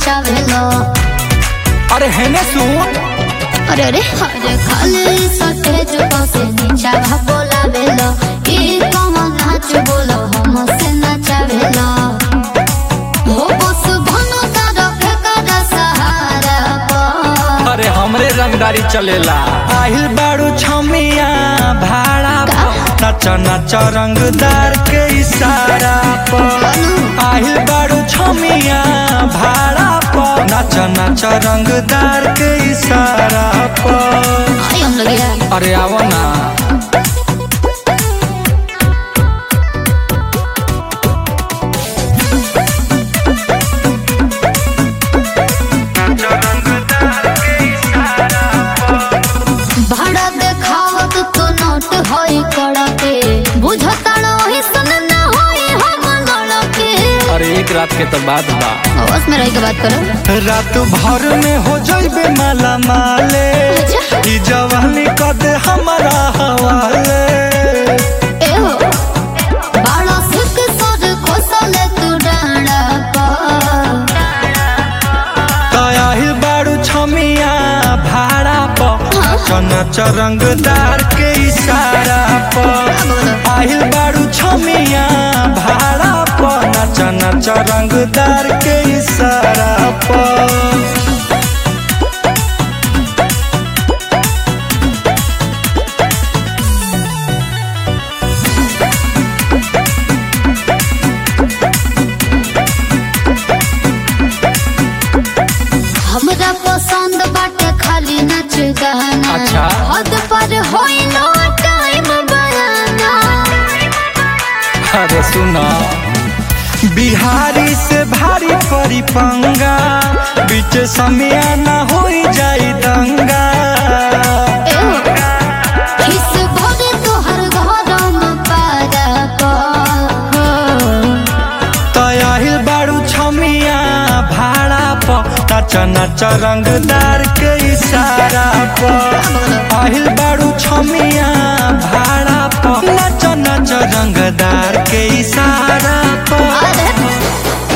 नचावेलो अरे हेने सुन अरे अरे अरे खाली सटेज से नीचा भा बोलावेलो ई कौन नाच बोलो हम से नचावेलो हो बस भनो तारा फेकर सहारा पर अरे हमरे रंगदारी चलेला आहिल बाड़ू छमिया भाड़ा पर नच नच रंगदार के इशारा पर आहिल बाड़ू छमिया भाड़ा पर नच नच रंगदार के इशारा पर आई हम लोग यार अरे आओ ना भाड़ा देखावत तो नोट होई कड़के बुझताड़ो ही सन ना होई हम लड़के अरे एक रात के तो बात बा बस में रह के बात करो रात भर में हो जाइबे माला माले अच्छा। ई जवानी कद हमारा हवाले ए हो बाड़ा सिक सर खोसले तू डांडा पर तयाहिल बाड़ू छमिया भाड़ा पर नच रंगदार के इशारा पर आहिल बाड़ू छमिया भाड़ा पर नच नच रंगदार के इशारा पर हमरा पसंद बाटे खाली नच गाना अच्छा। हद पर होई नो टाइम बयाना अरे सुना बिहारी से भारी परी पंगा बीच समय न हो जाई दंगा ए हो किस भरे तोहर घरम पारा पर तयाहिल बाड़ू छमिया भाड़ा पर नच नच रंगदार के इशारा पर आहिल बाड़ू छमिया भाड़ा पर नच नच रंगदार के इशारा पर अरे